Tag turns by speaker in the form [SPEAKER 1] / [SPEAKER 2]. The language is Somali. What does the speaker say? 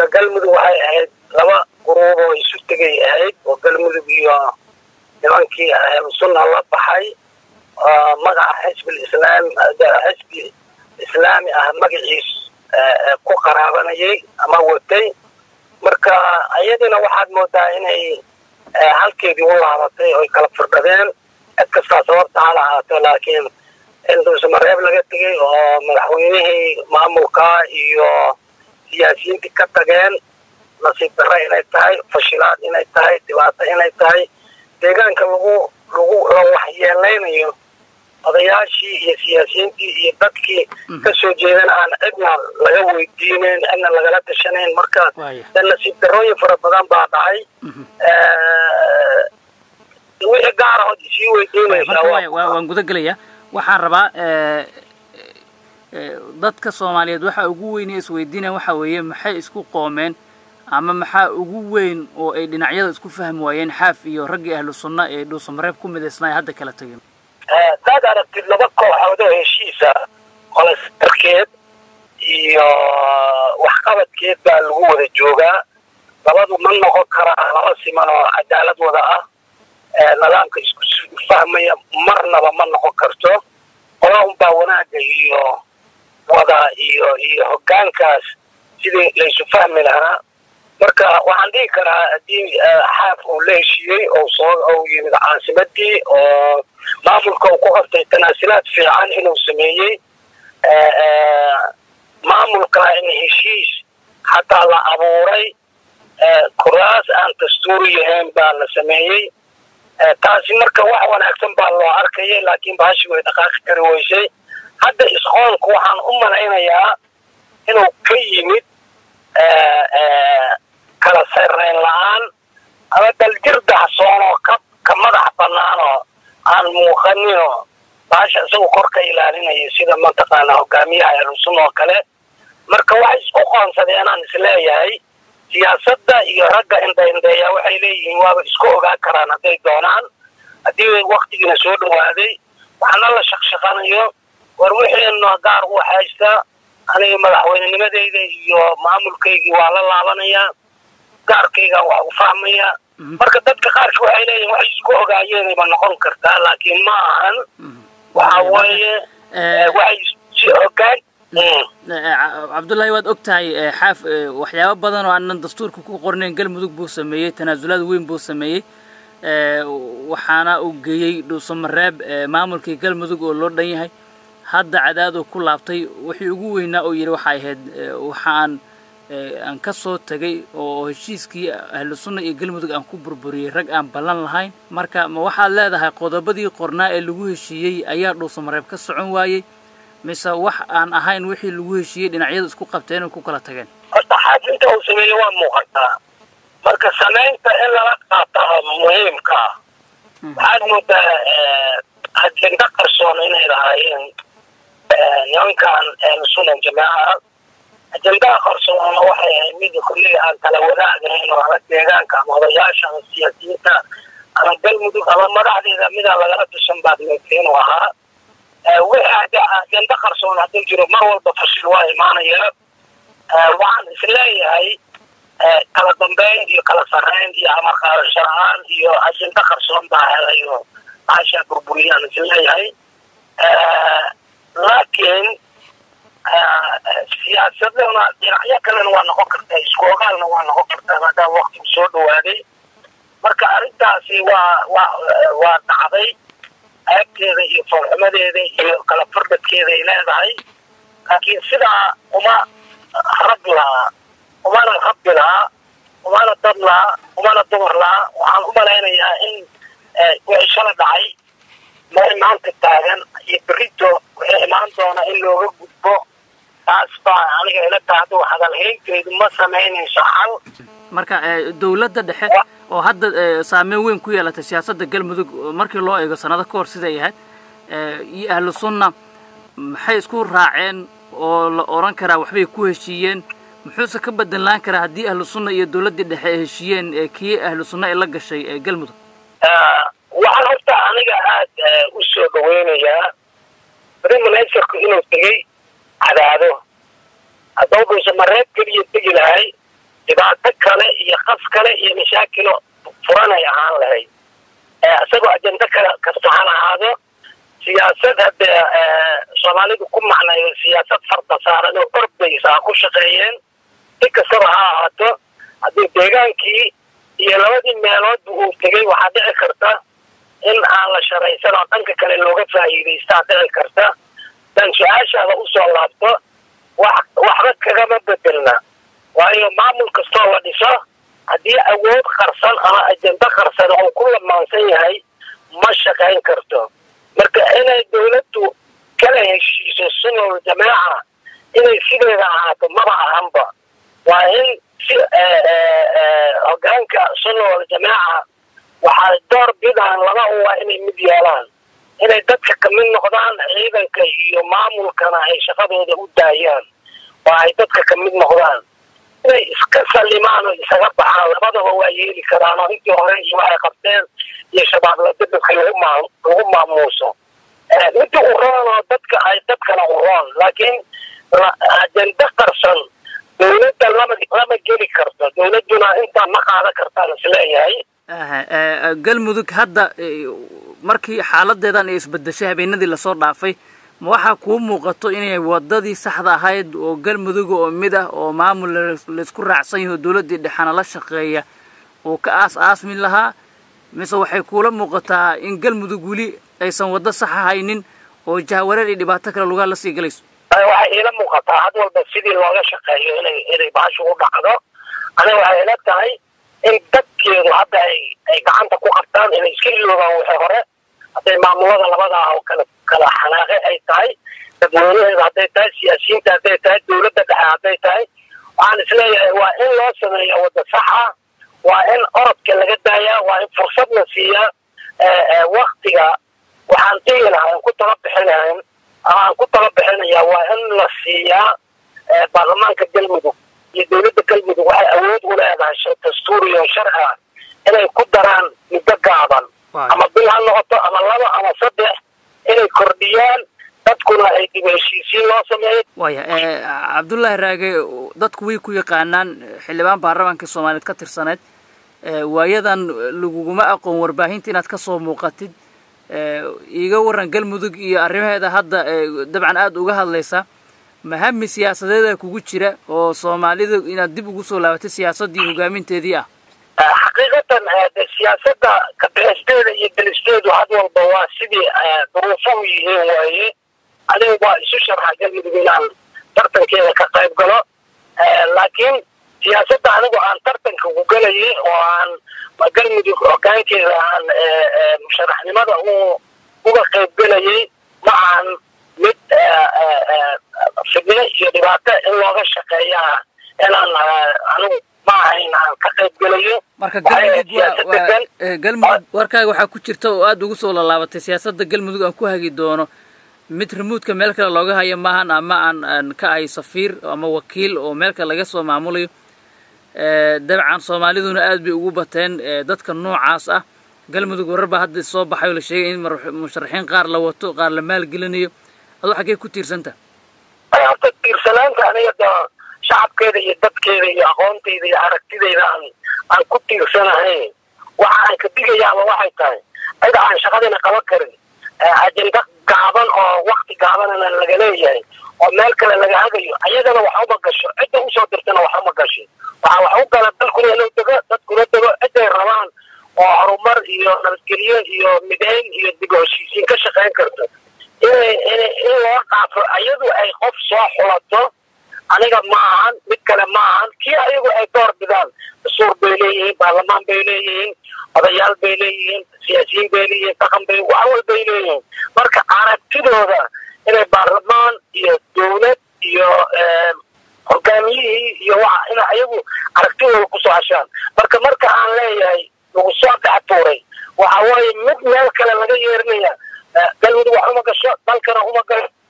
[SPEAKER 1] horta galmudug waxay ahayd laba guruub oo isu tegay ahayd oo galmudug iyo nimankii ahlusunna la baxay magaca xisbi islaam xisbi islaami ah magaciis ku qaraabanayay ama watay marka iyadina waxaad moodaa inay halkeedii u laabatay oy kala firdhadeen cid kastaa sababta ha lahaato laakiin in dhuusamareeb laga tegay oo madaxweynihii maamulka iyo siyaasiyiintii ka tageen nasiib darre inay tahay fashilaad inay tahay dhibaato inay tahay deegaanka lagu lagu la waxyeelaynayo odayaashii iyo siyaasiyiintii iyo dadkii kasoo jeedana aan cidna laga weydiinayn cidna lagala tashanayn marka de nasiib darooyin fara badan baa dhacay wixii gaarahood isii weydiinaysaa
[SPEAKER 2] waan guda gelaya waxaan rabaa dadka soomaaliyeed waxa ugu weyn isweydiinaya waxa weeye maxay isku qoomeen ama maxaa ugu weyn oo ay dhinacyada isku fahmi waayeen xaaf iyo raggii ahlu sunna ee dhuusamareeb ku midaysnaa hadda kala tegeen
[SPEAKER 1] hadaad aragtid laba kooxood oo heshiisa qolastarkeed iyo waxqabadkeed baa lagu wada joogaa labadu ma noqon karaa laba siman oo cadaalad wada ah nidaamka isku fahmaya marnaba ma noqon karto qola unbaa wanaagga iyo wada iyo iyo hoggaankaas sidii laysu fahmi lahaa marka waxaan dhihi karaa haddii xaaf uu la heshiiyey oo soo uu yimid caasimadii oo maamulka uu ku qabtay tanaasilaad fiican inuu sameeyey maamulka in heshiis xataa la abuuray kuraas aan dastuuri yahayn baa la sameeyey taasi marka wax wanaagsan baa loo arkayay laakiin bahashi way dhaqaaqi kari weysay hadda isqoonku waxaan u malaynayaa inuu ka yimid kala sarreyn la-aan ama daljir dahsoon oo ka ka madax bannaan oo aan muuqaninoo bahasha isagu kor ka ilaalinaya sida mataqaana hogaamiyaha elusun oo kale marka waxay isku qoonsadeen aan isleeyahay siyaasadda iyo ragga indhaindheeya waxay leeyihiin waaba isku ogaan karaan hadday doonaan haddii waktigiina soo dhawaaday waxaana la shaqshaqanayo war wixiina gaar u haysta aniga madaxweynenimadeyda iyo maamulkaygii waa la laabanayaa gaarkaygaan wax u fahmaya marka dadka qaarki waxay leeyihin waxay isku ogaayeenayba noqon kartaa laakiin ma ahan waxa weeye waxay si ogaan
[SPEAKER 2] cabdullaahi waad og tahay xaaf waxyaabo badan oo aanan dastuurka ku qornayn galmudug buu sameeyey tanaasulaad weyn buu sameeyey waxaana uu geeyey dhuusamareeb maamulkii galmudug oo loo dhan yahay hadda cadaaduu ku laabtay wixii ugu weynaa oo yidhi waxay ahayd waxaan aan ka soo tegay oo heshiiskii ahlu sunna iyo galmudug aan ku burburiyey rag aan ballan lahayn marka ma waxaad leedahay qodobadii qornaa ee lagu heshiiyey ayaa dhuusamareeb ka socon waayey mise wax aan ahayn wixii lagu heshiiyey dhinacyada isku qabteen oo ku kala tageen
[SPEAKER 1] horta xaafinta uu sameeyey waa muuqataa marka samaynta in lala qaataa muhiimka waxaad moodaa ajenda qarsoon inay lahaayeen nimankan ahlusunna jamaaca ajendaha qarsoona waxay ahayd mid kulliga aan kala wadaagahayn oo ama deegaanka ama odayaasha ama siyaasiyiinta ama galmudug ama madaxdeeda midaan lagala tashan baad moodta inuu ahaa wixii ajenda qarsoon hadduu jiro mar walba fashil waa imaanaya waxaan isleeyahay kala dambeyn iyo kala sarreyn iyo amar qaadasho la-aan iyo ajenda qarsoon baa helayo maashaa burburiyaan isleeyahay laakiin siyaasadana dhinacyo kalena waa noqon kartaa isku ogaalna waa noqon kartaa maadaama waktigu soo dhawaaday marka arrintaasi waa waa waa dhacday ceebteeda iyo foolxumadeeda iyo kala fardhadkeeda ay leedahay laakiin sidaa uma rag lahaa umana rabbi lahaa umana dad lahaa umana dumar lahaa waxaan u malaynayaa in wixii shala dhacay meel maanta taagan iyo berito wixii imaan doona in looga gudbo taas baa aniga ila tahdo hadalhaynteedu ma samaynayso xal
[SPEAKER 2] marka dawladda dhexe oo hadda saameyn weyn ku yeelatay siyaasadda galmudug markii loo eego sanado ka hor siday ahayd iyo ahlu sunna maxay isku raaceen oo la odhan karaa waxbay ku heshiiyeen muxuuse ka bedelaan karaa haddii ahlu sunna iyo dawladdii dhexe ay heshiiyeen kii ahlu sunna ay la gashay galmudug
[SPEAKER 1] waxaan horta aniga aada u soo dhaweynayaa brimaneserku inuu tegey cadaado haddau dhuusa mareeb keliya tegi lahay dhibaato kale iyo qas kale iyo mashaakilo furanay ahaan lahayd isagoo ajendo kale kasta han ahaado siyaasad haddee soomaalidu ku macnayo siyaasad farda saaran oo ordaysa ha ku shaqeeyeen si kastaba ha ahaato haddii deegaankii iyo labadii meeloodba uu tegay waxaa dhici karta in aan la sharaysan oo dhanka kale looga faa'iidaystaa dhici karta dan su-aashaada usoo laabto wax waxba kagama bedelna waayo maamul kastoo la dhiso haddii awood qarsan ama ajendo qarsan oo ku lamaansan yahay ma shaqayn karto marka inay dawladdu kala heshiiso sunol jamaaca inay sideeda ahaato maba ahanba waa in si hogaanka sunol jamaaca waxaa door bidaan laba uwa inay mid yeelaan inay dadka kamid noqdaan ciidanka iyo maamulkana ay shaqadooda u daayaan oo ay dadka kamid noqdaan inay iska salimaan oo isaga baxaan labadaba waa yeeli karaan oo intii hore iyo waxay qabteen iyo shabaabla dadadka lagu maa lagu maamuuso midda u roon oo dadka ay dadkana u roon laakiin ajendo qarsan dawladda lama lama geli karto dawladduna intaa ma qaadan kartaan isleeyahay
[SPEAKER 2] galmudug hadda markii xaaladeedan ay isbedeshay habeenadii lasoo dhaafay ma waxaa kuu muuqato inay wadadii saxda ahayd oo galmuduga oo mid ah oo maamul laysku raacsan yaho dawladdii dhexana la shaqeeya uu ka aas aasmin lahaa mise waxay kuula muuqataa in galmudug weli aysan waddo sax ahaynin oo jahwareer iyo dhibaato kale lugaha lasii galayso
[SPEAKER 1] waxay iila muuqataa had walba sidii looga shaqeeyo inay inay baashu u dhacdo aniga waxay ila tahay in dadkeedu hadda ay ay gacanta ku qabtaan inay iska iloogaan wixii hore hadday maamulada labada ah oo kala kala xanaaqe ay tahay dadweynaheeda hadday tahay siyaasiyiinta hadday tahay dawladda dhexe hadday tahay waxaan isleeyahay waa in loo sameeya wadda saxa waa in orodka laga daayaa waa in fursad la siiyaa waktiga waxaan dhihi lahaa aan ku tala bixinayn ama aan ku tala bixinayaa waa in la siiyaa baarlamaanka galmudug iyo dawladda galmudug waxay awood u leedahay dastuuri oo sharci ah inay ku daraan muddo gaaban ama bil ha noqoto ama laba ama saddex inay kordhiyaan dadkuna ay dib heshiisiin loo sameeyo
[SPEAKER 2] waya cabdullaahi raage dadku way ku yaqaanaan xildhibaan baarlamaanka soomaaliyeed ka tirsaneed waayadan laguguma aqoon warbaahinta inaad ka soo muuqatid iiga waran galmudug iyo arrimaheeda hadda dabcan aada uga hadlaysa mahami siyaasadeeda kugu jira oo soomaalida inaad dib ugu soo laabatay siyaasaddii hogaaminteedii ah
[SPEAKER 1] xaqiiqatan siyaasadda kabixisteeda iyo gelisteedu had walba waa sidii duruufuhu yihiin waaye adiga waa isu sharxa galmudug inaan tartankeeda ka qayb galo laakiin siyaasadda anigu aan tartanka ku gelayay oo aan galmudug hogaankeeda aan musharaxnimada u uga qayb gelayay ma aan mid fidno iyo dhibaato in looga shaqeeyaa inaan anigu ma ahayn aan ka qayb gelayo
[SPEAKER 2] marka galmudug galmudug warkaaga waxaa ku jirta oo aada ugu soo lallaabatay siyaasadda galmudug aan ku hagi doono mid remuudka meel kale looga hayo maahan ama aan aan ka ahay safiir ama wakiil oo meel kale laga soo maamulayo dabcan soomaaliduna aad bay ugu bateen dadka noocaas ah galmudug warar baa hadda soo baxay oo la sheegay in musharaxiin qaar la wato qaar la maalgelinayo adoo xaggee ku tiirsanta
[SPEAKER 1] horta tiirsanaanta aniga da shacabkeeda iyo dadkeeda iyo aqoonteyda iyo aragtideyda aan aan ku tiirsanahayn waxa aan ka digayaaba waxay tahay cid aan shaqadina qaban karin ajenda gaaban oo wakti gaabanana laga leeyahay oo meel kale laga hagayo ayadana wax uma gasho cidda usoo dirtana wax uma gasho waxaa wax u gala dalkuna inuu dego dadkuna dego ciday rabaan oo horumar iyo nabadgelyo iyo mideyn iyo dib u heshiisiin ka shaqayn karto inay in in loo dhaafo ayadu ay qof soo xulato aniga ma ahan mid kale ma ahan kii ayagu ay door bidaan dastuur bay leeyihiin baarlamaan bay leeyihiin odayaal bay leeyihiin siyaasiyiin bay leeyihiin dhaqan bay wax walbay leeyihiin marka aragtidooda inay baarlamaan iyo dawlad iyo hogaamiyihii iyo waxa ina ayagu aragtidooda kusoo hashaan marka marka aan leeyahay lagu soo dhex tuuray waxa waaye mid meel kale laga yeerinaya galmudug wax uma gasho dalkana uma gasho